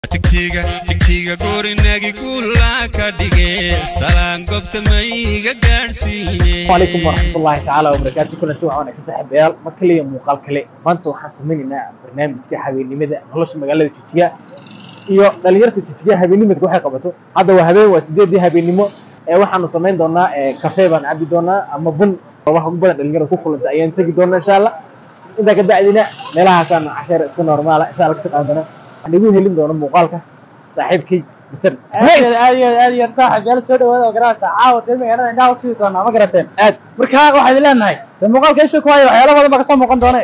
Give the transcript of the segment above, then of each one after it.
jigjiga jigjiga gorinagi guula ka dhige salaan gobta mayga gaadhsiine عليكم ورحمة الله تعالى وبركاته كنا جوع وانا سحب عيال ما كلي muuqaal kale maanta waxaan samaynaynaa barnaamijka habeenimada nolosha magaalada Jijjiga iyo dhalinyarta Jijjiga habeenimada waxay qabato hadda waa habeen waa sideedii habeenimo ee waxaanu samayn doonaa ee cafe baan cabi doonaa ama bun wax ugu badan dhalinyarada ku kulanta ayaan tagi doonaa insha Allah inta ka bacdina meelahaasaan casheer iska normaala insha Allah ka soo qaadana waxaan igu helin doona muuqaalka saaxiibkay bisir aad iyo aad iyo saaxib yaal soo dhawaada oo garaasa caawa dee magaalada indhaha usii doonaa ma garateen aad marka waxaad leenahay dee muuqaalka isha ku haya waxyaalo badan baa kasoo muuqan doone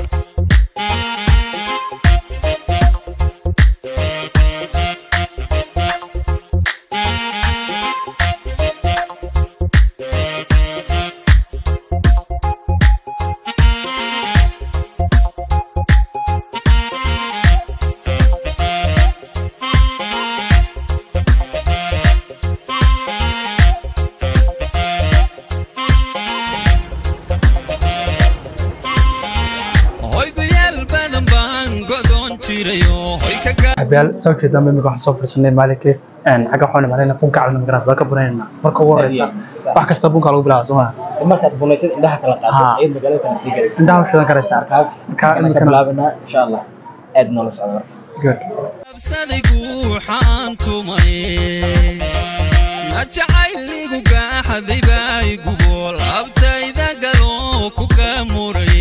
hoygayaal badan baan godoon jirayo hoy ka gaa xabaal soo jeedaan imika waxaan soo fursanay maalinkii xagga waxaan imaanayna bunka calina magaranaysa ka bunaynaa marka ugu horeysa wax kasta bunka lagu bilaaba soo maha markaad bunaysid indhaha kala qaado Haa. ayaad magaalada kala sii galaysaa indhaha u shidan karaysaa markaas Marka waxaan ka imikana- bilaabanaa insha allah aad noola socda marka good absaday guuxaan tumay na jacayligu gaaxaday baay gubool abtayda galoo ku gaamuray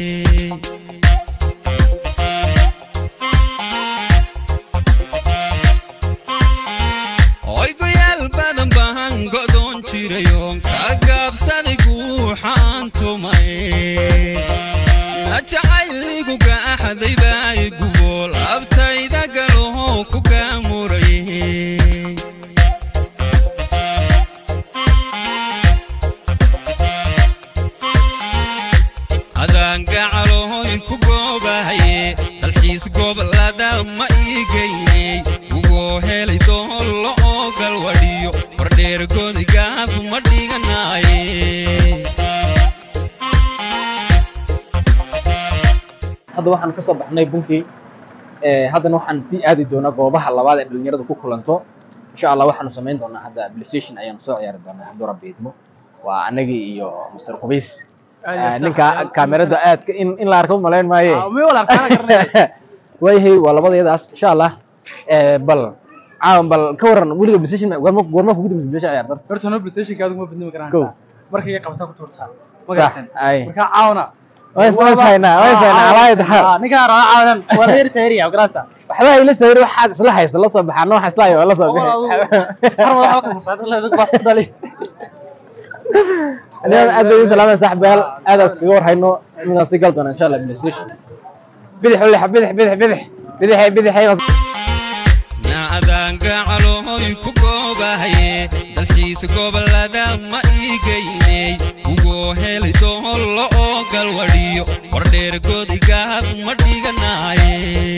hoygayaal badan baan godoon jirayoon ka gaabsaday guuxaan tumay na jacayligu gaaxaday baay gubool abtayda galoo ku gaamuray adaan gacalooy ku goobahaye dalxiis gobolada ma ii geyney ugoo helay doollo oo galwadhiyo bardheer godigaab ma dhiganaaye hadda waxaan ka soo baxnay bunkii ee haddana waxaan sii aadi doonaa goobaha labaad ee dhalinyaradu ku kulanto insha allah waxaanu samayn doonaa hadda playstation ayaanu soo ciyaari doonaa hadduu rabbi idmo waa anagii iyo mr qubays Ah, ninka kaamerada aadka in in la arko malayn maaye mi walaarkaana garanay waayahay waa labadayadaas insha allah ee bal caawan bal ka waran weliga playstation goorma goorma kugu dambeysay playstation ciyaar darta horta no playstationka adigu ma badnimi Kow. karaan markay iga qabtaa ku tuurtaa ma sax garateen ay marka caawna way way faynaa way faynaa alaayad xaal ninkaa rabaa caawadan waa reer sayriya garaasa waxba ila sawir waxaad isla haysa la soo baxaa nooxa isla hayo la soo bixi Anigana aad bay salaamay saaxiibayaal aadaas kaga warhayno inaan sii gal doona insha Allah playstation bidix wala bidix bidix bidix bidix bidix na adaan gacalooy ku goobahaye dalxiis gobolada ma ii geyney ugoo helay doollo oo galwadhiyo bardheer godigaab ma dhiganaaye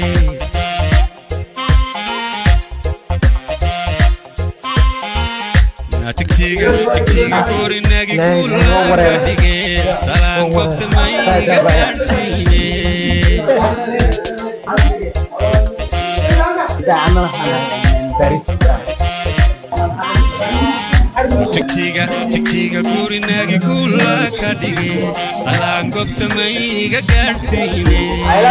Na jigjiga jigjiga gorinagi guula ka dhige salaan gobta mayga gaadhsiine jigjiga jigjiga gurinagi guula ka dhige salaan gobta mayga gaadhsiine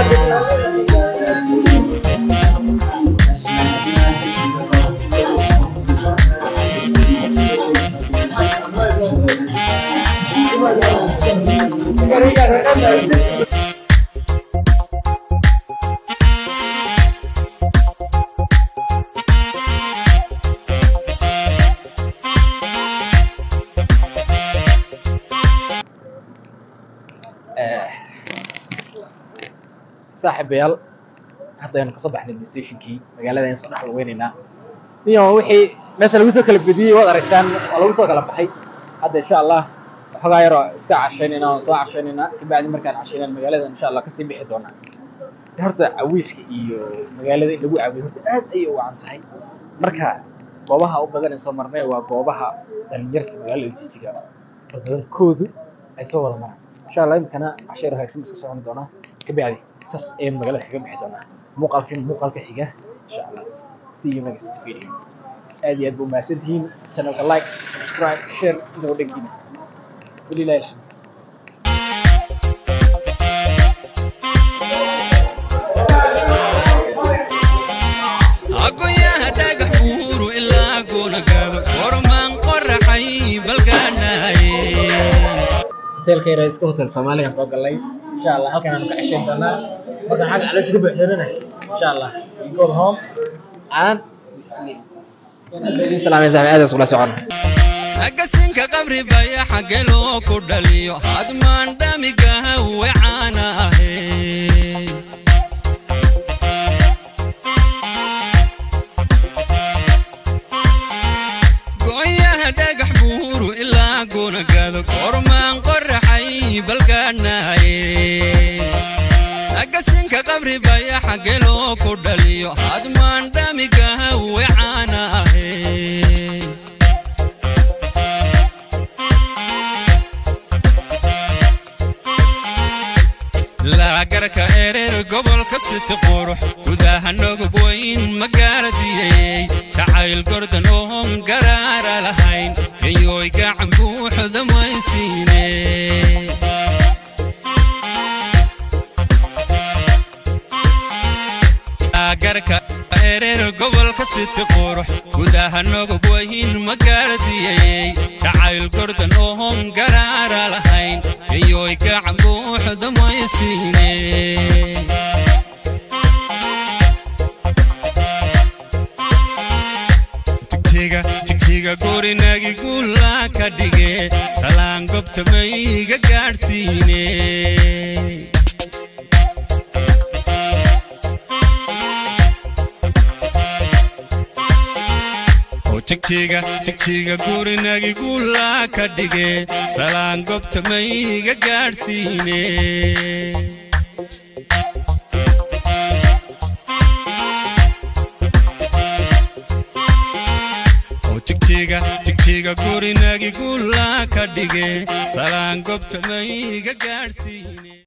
saaxiibayaal haddaynu kasoo baxnay playstationkii magaalada ayaan soo dhex lugeynaynaa iyo wixii meesha lagu soo kala bediyey waad aragtaan waa lagu soo kala baxay hadda insha allah waxoogaa yaroo iska cashaynayna waan soo cashaynaynaa kabacdi markaan cashaynaan magaalada insha allah kasii bixi doonaa horta cawiiska iyo magaalada in lagu caawiyo horta aad ayay u wacan tahay marka goobaha u badan ee soo marnay waa goobaha dhalinyarta magaalada jijiga badankoodu ay soo wada maraan insha allah imikana casheer hagaagsan buu iska socon doonaa kabacdi saas ayaan magaalada kaga bixi doonaa muuqaalkan muuqaalka xiga insha allah see you next video aad iyo aad buu mahadsantihiin channelka like subscribe share inta wadhankiina walilahi alxamd agoyaha dhagax buuru ilaa goonagaado gormaan qoraxay balgaanaye hotelka yar ee iska hotel soomaaliga soo galnay insha allah halkan aanu ka ceshayn doonaa marka xagga caloosha ku buuxsanana insha allah we go home and sleep idin salaamay saaxiib aad iskula socon agasinka qabri baya xagge loo ku dhaliyo hadmaan dhamigaha wecaana ahe go'yaha dhagax buuru ilaa goonagaado gormaan qoraxay balgaanaye agasinka qabri baya xagge loo ku dhaliyo hadmaan dhamigaha wecaana ahe laagarka ereer gobolka siti qurux gudaha nogub weyn magaaladiyey jacayl gordan oon garaara lahayn gayooy gacan buuxda maysiine laagarka ereer gobolka siti qurux gudaha nogub weyn magaaladiyey jacayl gordan oon garaara lahayn gayooy gacan buuxda maysiine jigjiga jigjiga gurinagi guula ka dhige salaan gobta mayga gaadhsiine oo jigjiga jigjiga gurinagi guula ka dhige salaan gobta mayga gaadhsiine oo jigjiga jigjiga gurinagi guula ka dhige salaan gobta mayga gaadhsiine